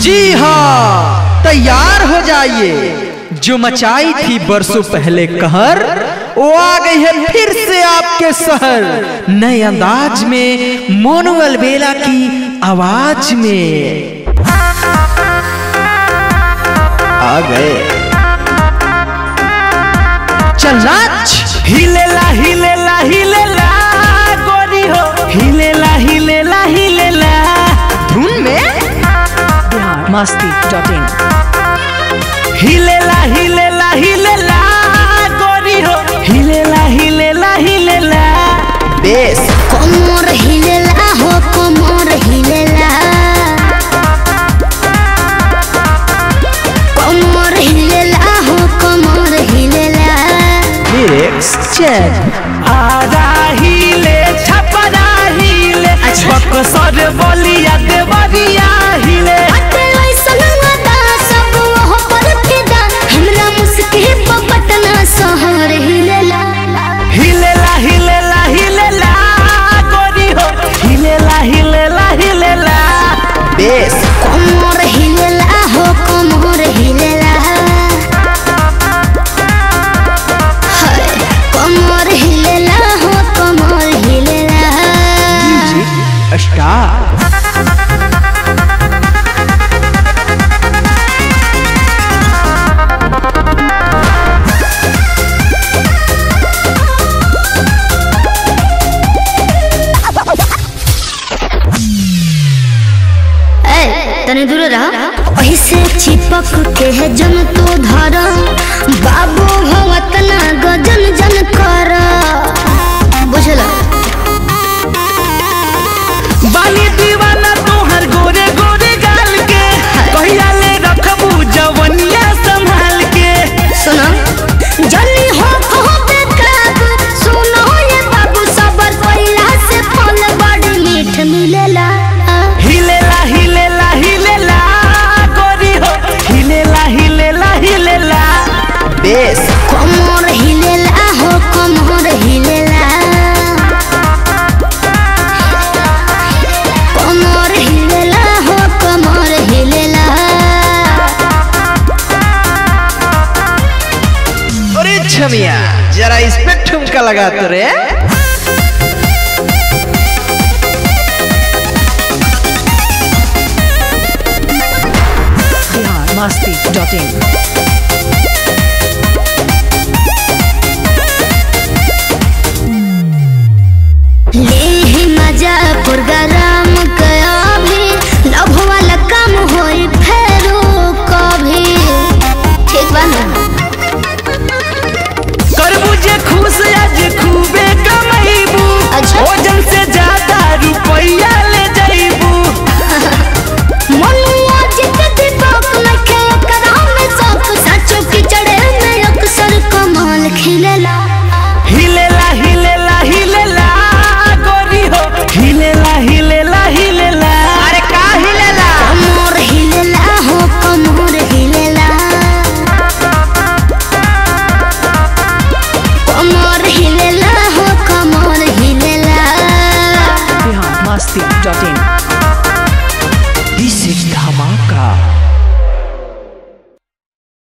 जी हाँ तैयार हो जाइए जो मचाई थी बरसों पहले कहर वो आ गई है फिर से आपके शहर नए अंदाज में मोनुअल बेला की आवाज में आ गए चल नाच हिलेला हिलेला हिलेला गोरी हो हिलेला हिलेला हिलेला धुन में बिहार मस्ती डॉट इन हिलेला हिलेला हिलेला गोरी हो हिलेला हिलेला हिलेला बेस कमर हिलेला हो कमर हिलेला कमर हिलेला हो कमर हिलेला लिरिक्स चेक आधा हिले छपरा हिले बक्सर बलिया देवरिया हिले अते ऐसन अदा सब वह पर फिदा हमरा मुस्की पे पटना शहर हिलेला हिलेला हिलेला हिलेला गोरी हो हिलेला हिलेला हिलेला बेस कमर हिलेला हो कमर हिलेला हाय कमर हिलेला हो कमर हिलेला स्टार ए तने दूर रह ऐसे चिपक के है जन तो धर बाबू भवत ना गजन जन कर बुझला बाली दीवाना तोहर गोरे गोरे गाल के कहिया ले रखबू जवनिया संभाल के सुनो जल्दी हो हो बेकाबू सुनो ये बाबू सबर कोइला से फल बड़ी मीठ मिलेला हिलेला हिलेला हिलेला गोरी हो हिलेला हिलेला हिलेला बेस कमर हिलेला हो कमर हिलेला कमर हिलेला हो कमर हिलेला अरे छमिया जरा इस पे ठुमका लगा तो रे बिहार मस्ती डॉट इन